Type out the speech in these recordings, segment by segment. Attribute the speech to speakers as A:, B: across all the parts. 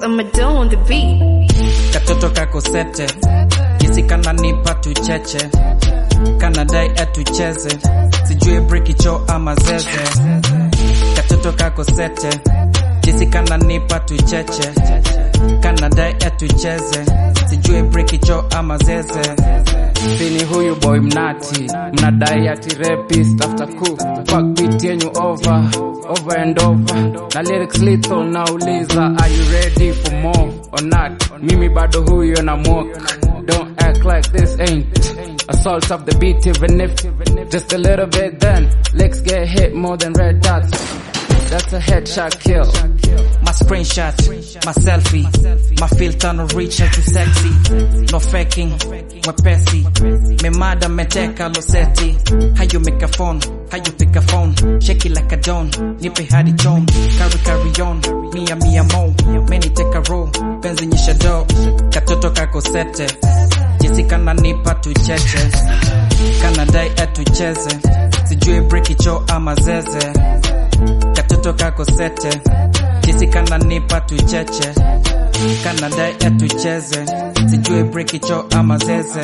A: I'ma do on the beat.
B: katoto kako sete kisi kananipa tucheche kanadai atucheze sijui brikicho ama zeze katoto kako sete kisi kananipa tucheche kanadai atucheze sijui brikicho ama zeze
C: sini huyu boy mnati mnadai ati rapist after coup fuck beat yenyu over over and over na lyrics lethal nauliza are you ready for more or not mimi bado huyo na mock don't act like this ain't assault of the beat even if just a little bit then legs get hit more than red dots that's a headshot kill
B: my screenshot, my selfie, my filter no reach too sexy, no faking, mwepesi, me mada meteka loseti, how you make a phone, how you pick a phone, shake it like a don, nipe hadi chom, carry carry on, mia mia mo, many take a roll, penzi nyisha do, katoto kako sete, jinsi kana nipa tucheche, kana dai atucheze, sijui brikicho ama zeze, katoto kako sete, jinsi kana nipa tucheche kana dai atucheze sijui brikicho ama zeze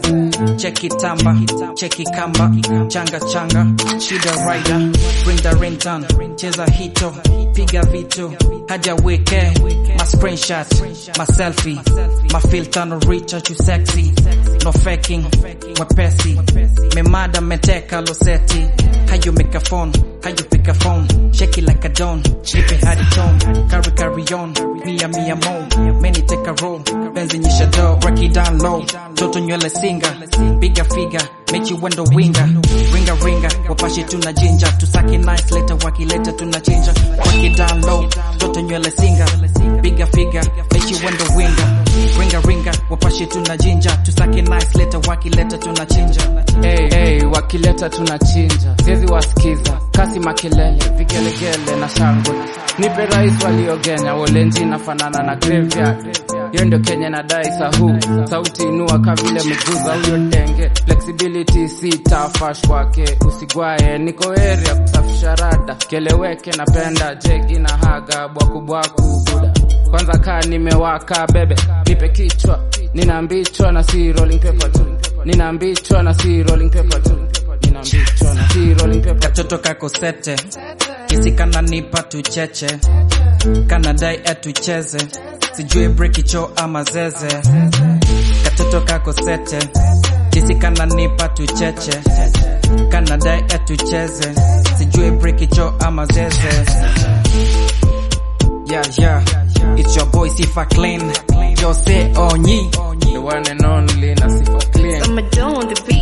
B: cheki tamba cheki kamba changa changa shida rider bring the ring down cheza hito piga vitu haja weke my screenshot my selfie my filter no reach too sexy no faking mwepesi memada meteka loseti how you make a phone how you pick a phone shake it like a don nipe hadi tom carry carry on mia mia mo many take a roll benzi nyisha do break it down low toto nywele singa bigger figure make you wendo winga ringa ringa wapashi tuna jinja tusaki nice later wakileta tunachinja break it down low toto nywele singa bigger figure make you wendo winga ringa ringa wapashi tuna jinja tusaki nice later wakileta tunachinja
C: hey, hey, wakileta tunachinja siezi wasikiza kasi makelele vigelegele na shangwe nipe rais waliogenya wolenji nafanana na graveyard hiyo ndio kenya nadai sahu sauti inua kavile mguza huyo denge flexibility si tafash kwake usigwaye niko area kusafisha rada keleweke napenda jegi na haga bwakubwaku buda kwanza kaa nimewaka bebe nipe kichwa ninaambichwa na si rolling paper tu ninaambichwa na si rolling paper tu ninaambichwa na si rolling paper tu
B: katoto kako sete kisi kana nipa tucheche kana dai atucheze sijui brikicho ama zeze katoto kako sete kisi kana nipa tucheche kana dai atucheze sijui brikicho ama zeze yeah yeah it's your boy Sifa Clean Jose Onyi
C: the one and only na sifa clean
A: I'ma do on the beat.